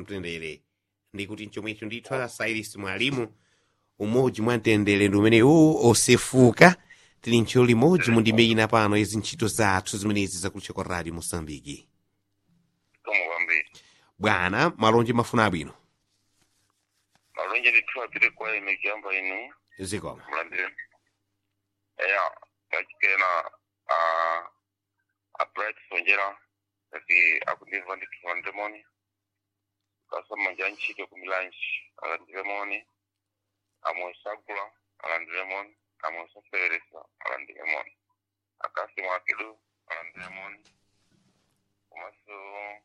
mtendere ndikuti chomwecho ndithu asairis mwalimu umodzi mwa mtendere ndi umene uwu osefuka tili ntchito limodzi mundimeyina pano izi ntchito zathu zimenezi zakutcha kwa radio mosambiki zikomo kwambiri bwana malonje mafuna abwino malonje ndithu apite kwa ine kuyamba inu zikoma mulandire eya pachikena a a bright sonjera ati akundimva ndithu landemoni kasamanja ntchito kumilanji alandiremoni amoisagula alandiremoni amoisafereresa alandiremoni akasi mwakidu alandiremoni komanso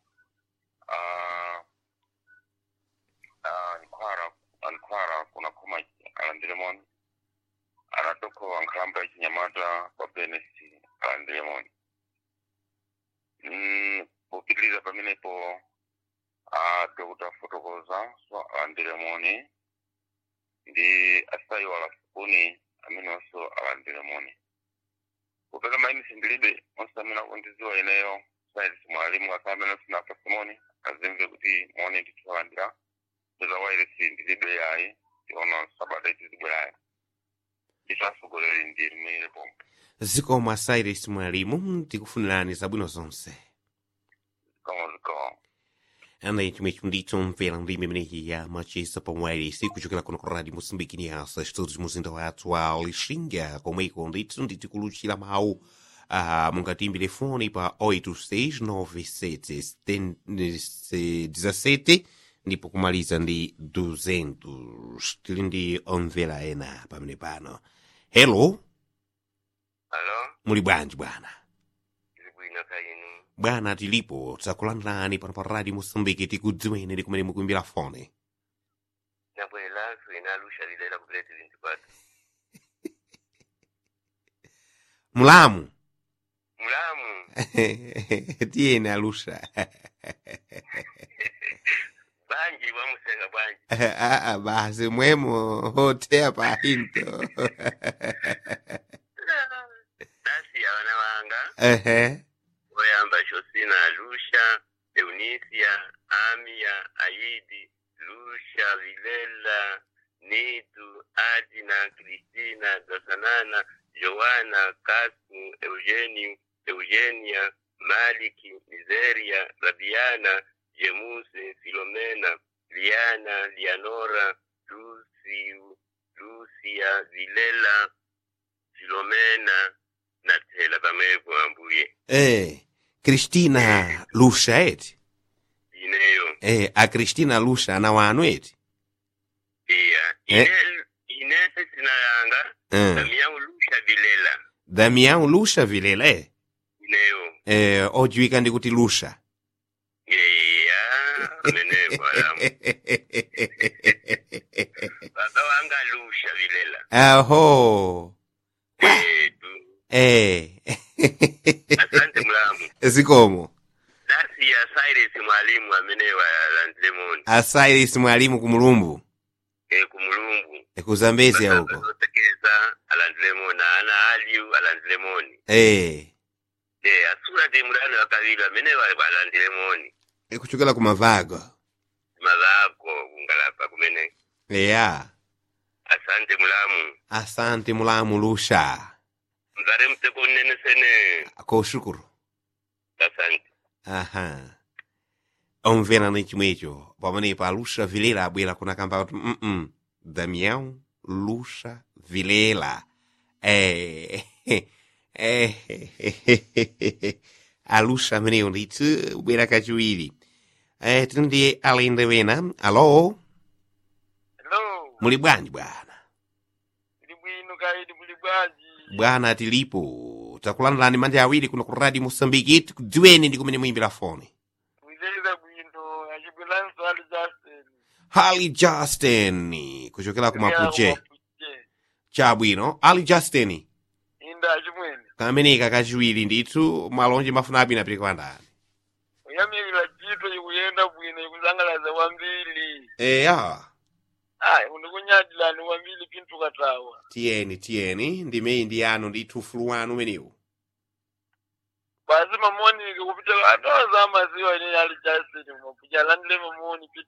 ah, ah, nkwara ankwara kuna khomaji alandiremoni anatoko ankhamba yachinyamata kwa benesi alandiremoni Mm, kupitiliza pamenepo a dr fotokoza so alandiremoni ndi asayi walafukuni amene onso alandiremoni kupeka maini sindilibe onse amene akundiziwa ineyo sayisi mwalimu asa amene sinapa simoni azimve kuti moni ndithu alandira ndizawayirisi ndilibe yayi tiona sabata itizibwerayo nditasogoleri ndi limire pomwe zikoma asairis mwalimu tikufunirani zabwino zonse zikomo zikomo anayi chomwecho ndithu mvera ndime imeneyi ya machisa pomwayirisi kuchokera kuno ku radio mosambiki ni asa chitodzi muzinda wathu wa lixinga komweko ndithu nditikuluchira mawu uh, mungatimbire foni pa 869 ndipo kumaliza ndi 200 tili ndi omvera ena pamene pano hello alo muli bwanji bwana tili bwino kainu bwana tilipo tsakulandirani pano pa radio mosambiki tikudziweni ndi kumene mukuimbira foni nabwera swina lusha lilela kupileti vinti kwatu mulamu mulamu tiyeni alusha banji wamusenga banji aa basi mwemo hotea pa hinto dasi ya wana wanga ehe oyamba shosina lusha eunisia amia aidi lusha vilela nitu adina kristina gasanana joana kasmu eugeniu eugenia maliki mizeria rabiana jemuse filomena liana lianora lusiu lusia vilela filomena na tela pamwepo ambuye eh kristina lusha eti ineyo eh a kristina lusha ana wanu eti iya Eh. ine inese sinayanga eh kamiyau lusha vilela damian lusha vilela eh ineyo eh ojiwika ndi kuti lusha iya amenepo alamu baba wanga lusha vilela aho etu eh asante mulamu zikomo dasi ya cyrus mwalimu amenewa landlemoni asairis mwalimu kumulumbu e kumulumbu ekuzambezi auko zotekeza alandlemoni ana aliu alandlemoni eh e asura ti mulani wakavili amenewa alandlemoni ekuchokera kumavago mazako kungalapa kumene eya asante mulamu asante mulamu lusha mzare mteko nene sene koshukuru asante aha omvera ni chimwecho pamenepo alusha vilela abwera kunakamba kuti mm damião luxa vilela eh, eh, alusha ameneyo ndithu bwera kachiwiri eh, tili ndi alende wena alo hello muli bwanji bwana ndi bwino kaidi muli bwanji bwana tilipo takulandirani manja awiri kuno ku radio mosambiki tikudziweni ndi kumene muyimbira foni mwizeliza bwino achibwelanso ali justin ali justin kuchokera ku mapuche Mapuche. chabwino ali justin inda achimwene kameneka kachiwiri ndithu malonje mafuna abwino apite kwa ndani kuyamikira chito chikuyenda bwino chikusangalatsa kwambiri eya ayi ndikunyadilani kwambiri pinthu katawa tiyeni tiyeni ndimeyi ndi yanu ndithu ufulu wanu umenewu basi mamonike kupita atoza amaziwa ine ali justin mapuche alandile mamoni pita